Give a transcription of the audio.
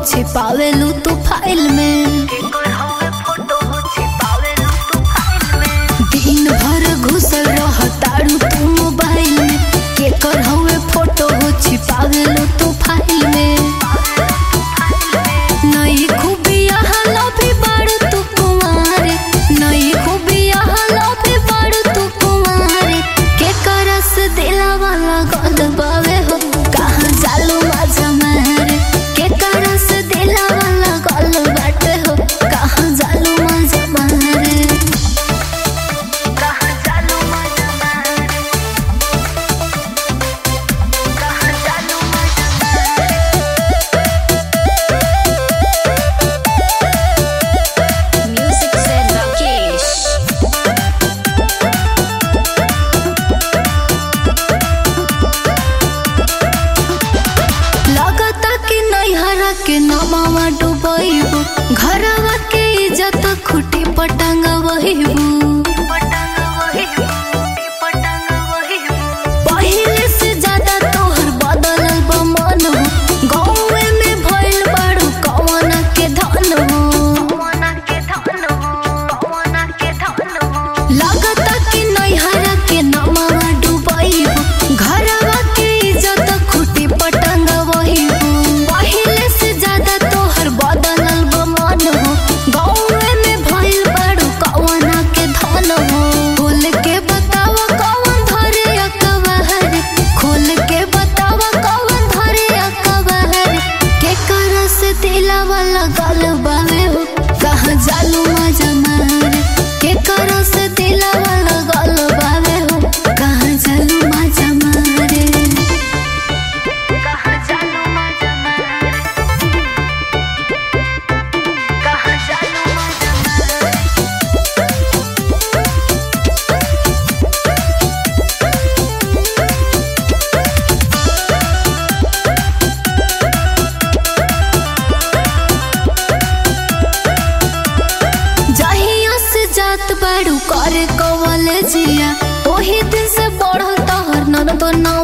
छिपावेलू तू फाइल में दिन भर घुसल रह तारू तू मोबाइल में केकर हवे फोटो हो छिपावेलू तू फाइल में नई खूबिया हला भी बाड़ू तू कुंवारे नई खूबिया हला भी बाड़ू तू कुंवारे के करस दिला वाला गद बावे हो कहाँ जालू मजा मारे के करस दिला वाला गल बाटे हो कहाँ जालू मजा मारे कहाँ जालू मजा मारे कहाँ जालू मजा Music said Rakesh. लगता कि नैहरा के नमावा डुबैबू घरवा के इज्जत खुटी पटंग वहीबू पहिले से ज्यादा तोहर बदलल बा मन हो गाँवे में भइल बाड़ू कवन के धन हो लगता कि नैहरा के नमावा डुबैबू घरवा के इज्जत खुटी पटंग वहीबू पहिले से ज्यादा तोहर बदलल बा मन हो गाँवे में भइल बाड़ू कवन के धन हो खोल के बतावा कवन धरे अकबहर खोल के बतावा कवन धरे अकबहर के कर से दिला वाला गल बावे हो कहाँ जालू मजा मारे के कर से दिला वाला गल बावे हो कहाँ जालू मजा मारे कहाँ जालू मजा मारे कहाँ जालू मजा मारे जहिया से जात बाड़ू करे कवले जिया ओही दिन से बढ़ल तहर नन तो नौ